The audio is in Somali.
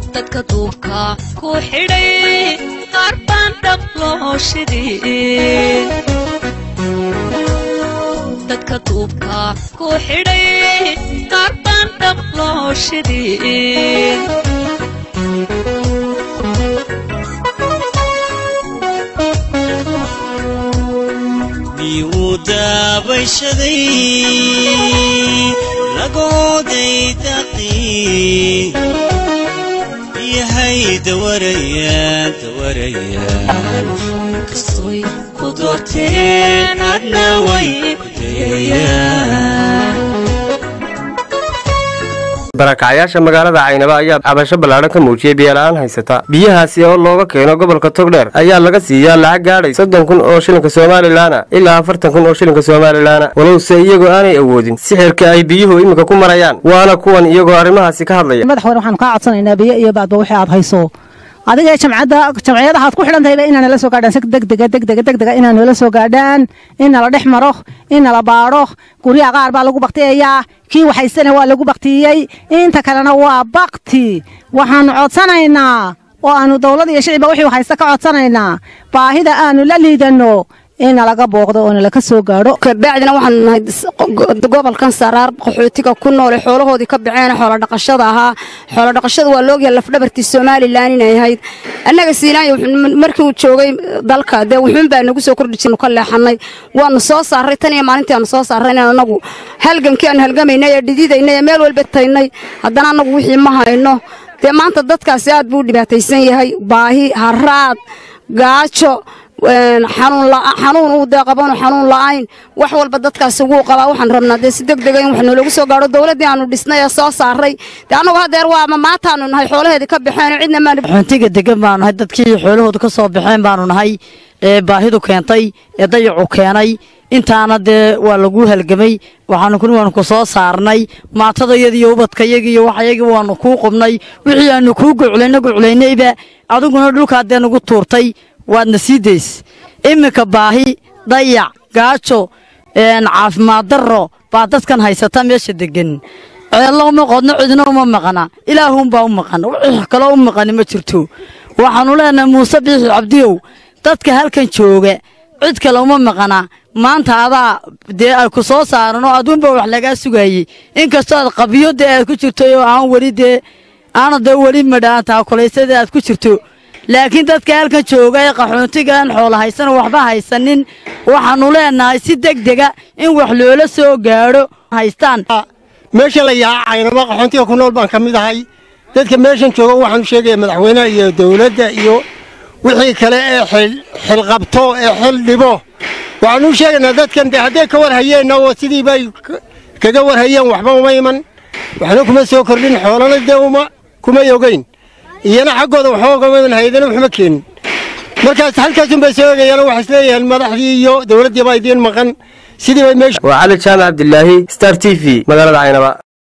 dadka duubka ku xidhay qaar baan dhab loo shidin dadka duubka ku xidhay qaar baan dhab loo shidin miyuu daabashaday lagooday daqii yahay dawarayaan dawarayaan kastoy ku doorteen adna way ku dayayaan barakacyaasha magaalada caynaba ayaa cabasho ballaadhan ka muujiyey biyola'aan haysata biyahaasi oo looga keeno gobolka togdheer ayaa laga siiyaa lacag gaadhay soddon kun oo shilinka somalilaana ilaa afartan kun oo shilinka somalilaana walowse iyagoo aanay awoodin sixirka ay biyuhu iminka ku marayaan waana kuwan iyagoo arrimahaasi ka hadlaya madaxweyne waxaanu kaa codsanaynaa biyo iyo baadba wixii aad hayso adiga jamcadda jamciyadaha aad ku xidhan tahayba inaa nala soo gaadhaan si degdega degdega degdega inaa nala soo gaadhaan in nala dhex maro in nala baadho guryaha qaar baa lagu baktiyayaa kii waxaysana waa lagu baktiyey inta kalena waa bakti waxaanu codsanaynaa oo aanu dowlad iyo shicibba wixii haysta ka codsanaynaa baahida aanu la liidanno in nalaga booqdo oo nalaka soo gaadho kabacdina waxaanu nahay gobolkan saraar qaxootiga ku noole xoolahoodii ka baxeen xoolodhaqashada ahaa xoolodhaqashada waa loogyahay lafdhabartii somalilan inay ahayd annaga siinaayo markii uu joogay dalka dee wuxuunbaa nagu soo kordhi jirnu ka leexanay waanu soo saaray tan iyo maalintii aanu soo saaray in anagu halgankii aanu halgamaynay ee dhididaynay ee meel walba taynay haddana annagu wixii ma hayno dee maanta dadkaasi aad buu u dhibaataysan yahay baahi haraad gaajo xanuun uu dee qabanu xanuun la'ayn wax walba dadkaasi wuu qabaa waxaan rabnaa dee si deg dega in wax noolagu soo gaadho dowladdii aanu dhisnay ee soo saaray dee annagu hadeer waa ma maataanu nahay xoolaheedii ka baxeen cidna maan xuntiga degan baanu nahay dadkii xoolahooda ka soo baxeen baanu nahay ee baahidu keentay ee dayacu keenay intaana dee waa lagu halgamay waxaanu kun waanu ku soo saarnay maatadayadiiyo ubadkayagiiyo waxayagii waanu kuu qubnay wixii aanu kuu guclayno guclaynayba adiguna dhulkaa dee nagu tuurtay waadna sii days iminka baahi dayac gaajo caafimaad darro baa dadkan haysata meesha degan ceello uma qodno cidina uma maqna ilaahuunbaa u maqan wix kaloo u maqani ma jirto waxaanu leenahay muuse biixi cabdiyow dadka halkan jooga cid kale uma maqana maanta adaa dee ay ku soo saaran oo aduunba wax lagaa sugayey inkastoo aad qabiyo dee aad ku jirto oo aan weli dee aana dee weli madhaan taakulaysada aad ku jirto laakiin dadka halkan jooga ee qaxoontigaan xoola haysan waxba haysanin waxaanu leenahay si degdega in wax loola soo gaadho haystaan meesha la yaha caynaba qaxoontiga ku nool baan ka mid ahay dadka meeshan jooga waxaanu sheegaya madaxweynaha iyo dowladda iyo wixii kale ee xilqabto ee xil dhibo waxaanu sheegaynaa dadkan dee hadday ka war hayeenna oo sidii bay kaga war hayeen waxba uma iman waxna kuma soo kordhin xoolana dee uma kuma yogayn iyana xaggooda waxba ugama iman haydana waxma keenin markaas halkaasun bay soo egayaan waxay isleeyahaan madaxdii iyo dowladdii baa idiin maqan sidii bay meesha waa cali jaamac cabdilaahi star t v magaalada caynaba